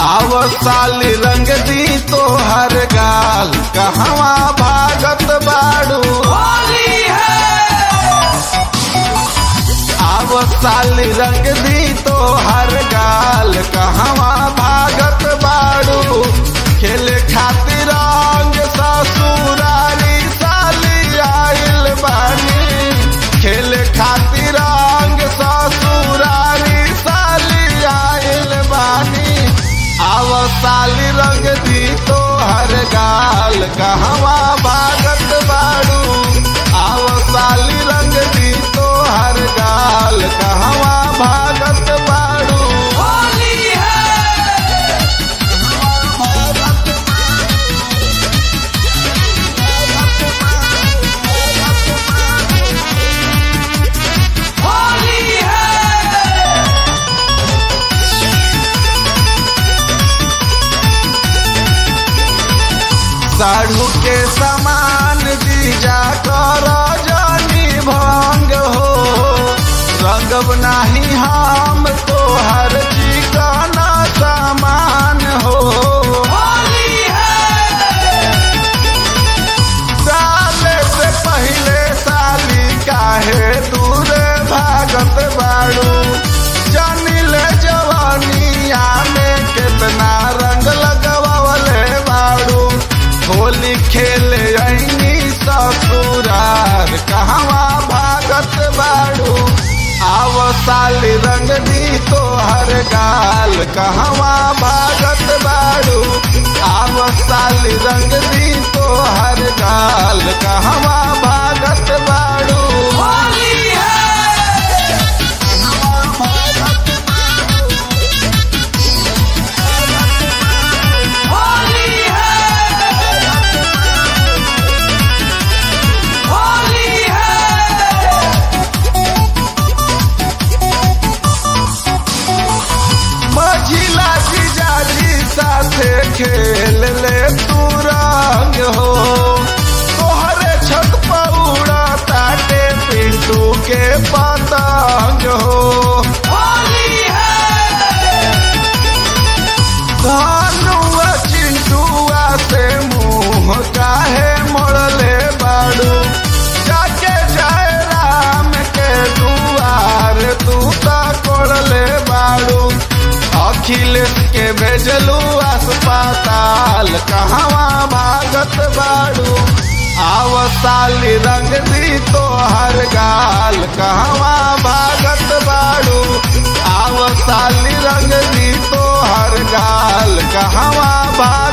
आव साली रंग दी तो हर गाल कहवा भागत बाड़ू आव साली रंग दी तो हर गाल कहवा भागत बाड़ू खेले खातिर रंग ससुरारी साली आइल बानी खेले खातिर रंग ससुरारी साली आइल बानी आव साली रंग दी तो हर गाल कहवा भागत बाड़ू आव साली रंग दी तो हर गाल कहवा भागत बाड़ू साढ़ू के समान दीजा कर जानी भंग हो रंगब नाही हम तो हर चिकन सामान हो साले से पहले साली काहे दूर भागत बाड़ू जानिल जवानिया में कितना रंग लगवले बाड़ू होली खेले ऐनी ससुरार कहवा भागत बाड़ू आव साली रंग दी तो हर गाल कहवा भागत बाड़ू आव साली रंग दी तो हर गाल कहवा भागत बाड़ू मझिला जीजाजी साथे खेल ले तू रंग हो तोहरे छत पर उड़ा ताटे पिंटू के पतंग हो धनुआ चिंटुआ से मुंह काहे मोड़ले बाड़ू जाके जाए राम के दुआर तू ता कोड़ले बाड़ू अखिलेश के भेजलू अस्पताल कहवा भागत बाड़ू आव साली रंग दी तो हर गाल कहवा भागत बाड़ू आव साली रंग दी तो हर गाल कहवा भाग